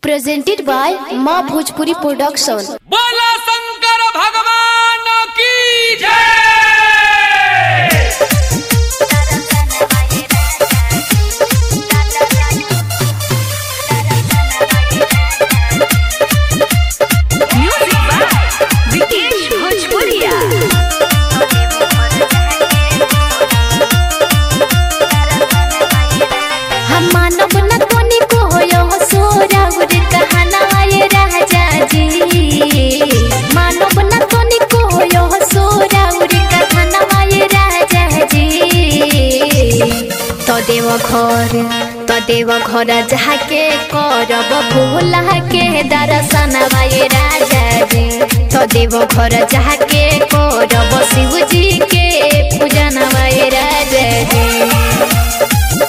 presented by Ma Bhojpuri Production. बोला शंकर भगवान की जय Music by Vikesh Bhojpuria. हम मानव न कोनी को होयो सोरा उर कहना ये राजा जी मानव न कोनी को होयो सोरा उर कहना ये राजा जी तो देव घर तो देव घर जाके करब भूला के दर्शन ये राजा जी तो देव घर जाके करब शिव जी के पूजन ये राजा जी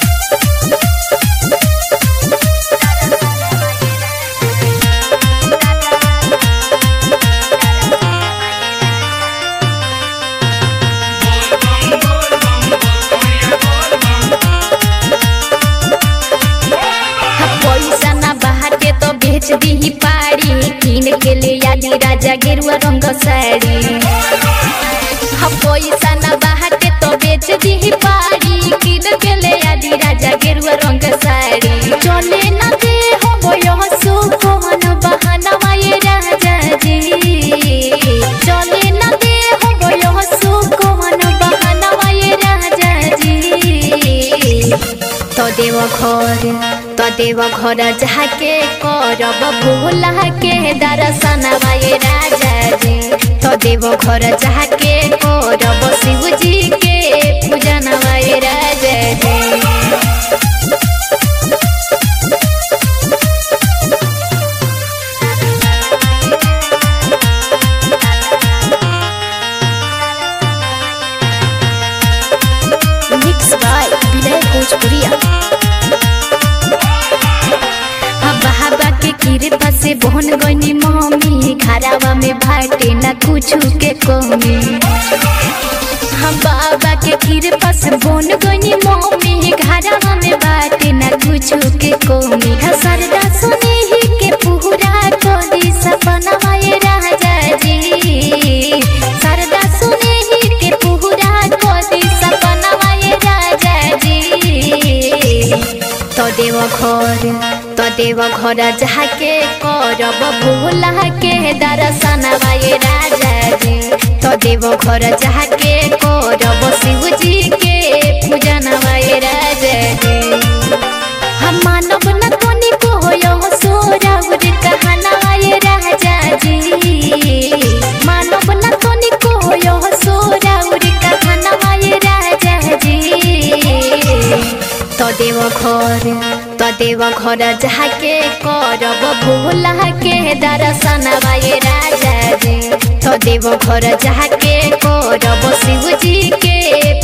पैसा ना बहाते तो बेच दी पारी किन के ले आदि राजा गेरुआ रंग साड़ी हाँ पैसा ना बहाते तो बेच दी पारी किन के ले आदि राजा गेरुआ रंग साड़ी चले ना दे हो बोयो सुकोन बहाना माये राजा जी चले ना दे हो बोयो सुकोन बहाना माये राजा जी तो देव घर तो देव घर जाके करब भूला के दर्शन ये राजा जी तो देव घर जाके करब शिव जी के पूजन ये राजा जी मिक्स बाय विनय भोजपुरिया हवा हवा के कृपा से बहन गनी मम्मी घरावा में भाटे ना कुछ के कमी हम बाबा के कृपा से बहन गनी मम्मी घरावा में बाटे ना कुछ के कमी हा सरदा सुने ही के पूरा कोदी सपना ये राजा जी सरदा सुने ही के पूरा कोदी सपना ये राजा जी तो देव घर तो देव घर जाके करब भूला के दर्शन ये राजा जी तो देव घर जाके करब शिव जी के पूजन ये राजा जी हम मानव न कोनी को होयो सोरा उर कहना ये राजा जी मानव न कोनी को होयो सोरा उर कहना ये राजा जी तो देव घर तो देव घर जाके करब भूला के दर्शन ये राजा जी तो देव घर जाके करब शिव जी के